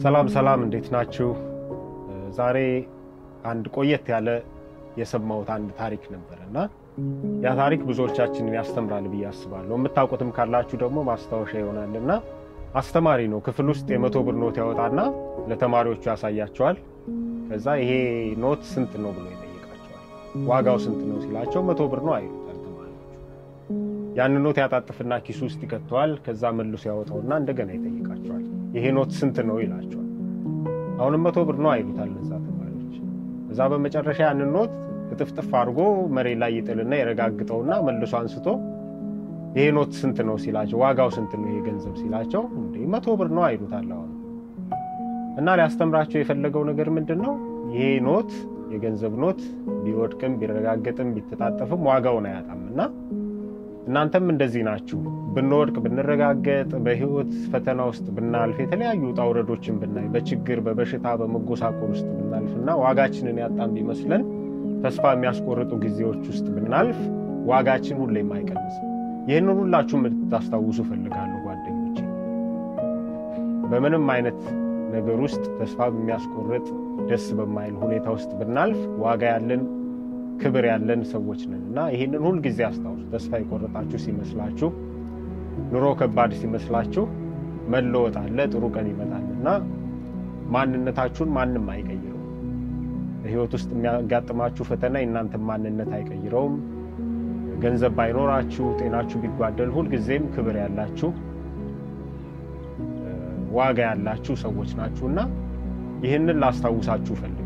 ሰላም ሰላም፣ እንዴት ናችሁ? ዛሬ አንድ ቆየት ያለ የሰማሁት አንድ ታሪክ ነበር እና ያ ታሪክ ብዙዎቻችንን ያስተምራል ብዬ አስባለሁ። የምታውቁትም ካላችሁ ደግሞ ማስታወሻ ይሆናል እና አስተማሪ ነው። ክፍል ውስጥ የመቶ ብር ኖት ያወጣና ለተማሪዎቹ ያሳያቸዋል። ከዛ ይሄ ኖት ስንት ነው ብሎ ይጠይቃቸዋል። ዋጋው ስንት ነው ሲላቸው መቶ ብር ነው አይሉታል ተማሪዎቹ። ያን ኖት ያጣጥፍና ኪሱ ውስጥ ይከተዋል። ከዛ መልሶ ያወጣውና እንደገና ይጠይቃቸዋል። ይሄ ኖት ስንት ነው ይላቸዋል። አሁንም መቶ ብር ነው አይሉታል እነዛ ተማሪዎች። እዛ በመጨረሻ ያንን ኖት እጥፍጥፍ አድርጎ መሬት ላይ ይጥልና የረጋግጠውና መልሶ አንስቶ ይሄ ኖት ስንት ነው ሲላቸው፣ ዋጋው ስንት ነው ይሄ ገንዘብ ሲላቸው፣ እንዴ መቶ ብር ነው አይሉታል። አሁን እና ሊያስተምራቸው የፈለገው ነገር ምንድን ነው? ይሄ ኖት የገንዘብ ኖት ቢወድቅም ቢረጋገጥም ቢተጣጠፍም ዋጋውን አያጣም እና እናንተም እንደዚህ ናችሁ። ብንወድቅ ብንረጋገጥ፣ በህይወት ፈተና ውስጥ ብናልፍ፣ የተለያዩ ውጣ ውረዶችን ብናይ፣ በችግር በበሽታ በመጎሳቆል ውስጥ ብናልፍ እና ዋጋችንን ያጣም ቢመስለን ተስፋ የሚያስቆርጡ ጊዜዎች ውስጥ ብናልፍ ዋጋችን ሁሌም አይቀንስም። ይህንን ሁላችሁም እንድታስታውሱ እፈልጋለሁ ጓደኞቼ። በምንም አይነት ነገር ውስጥ ተስፋ በሚያስቆርጥ ደስ በማይል ሁኔታ ውስጥ ብናልፍ ዋጋ ያለን ክብር ያለን ሰዎች ነን እና ይህንን ሁልጊዜ አስታውሱ። ተስፋ የቆረጣችሁ ሲመስላችሁ፣ ኑሮ ከባድ ሲመስላችሁ መለወጥ አለ፣ ጥሩ ቀን ይመጣል እና ማንነታችሁን ማንም አይቀይረውም። በህይወት ውስጥ የሚያጋጥማችሁ ፈተና የእናንተን ማንነት አይቀይረውም። ገንዘብ ባይኖራችሁ፣ ጤናችሁ ቢጓደል፣ ሁልጊዜም ክብር ያላችሁ ዋጋ ያላችሁ ሰዎች ናችሁ እና ይህንን ላስታውሳችሁ ፈልግ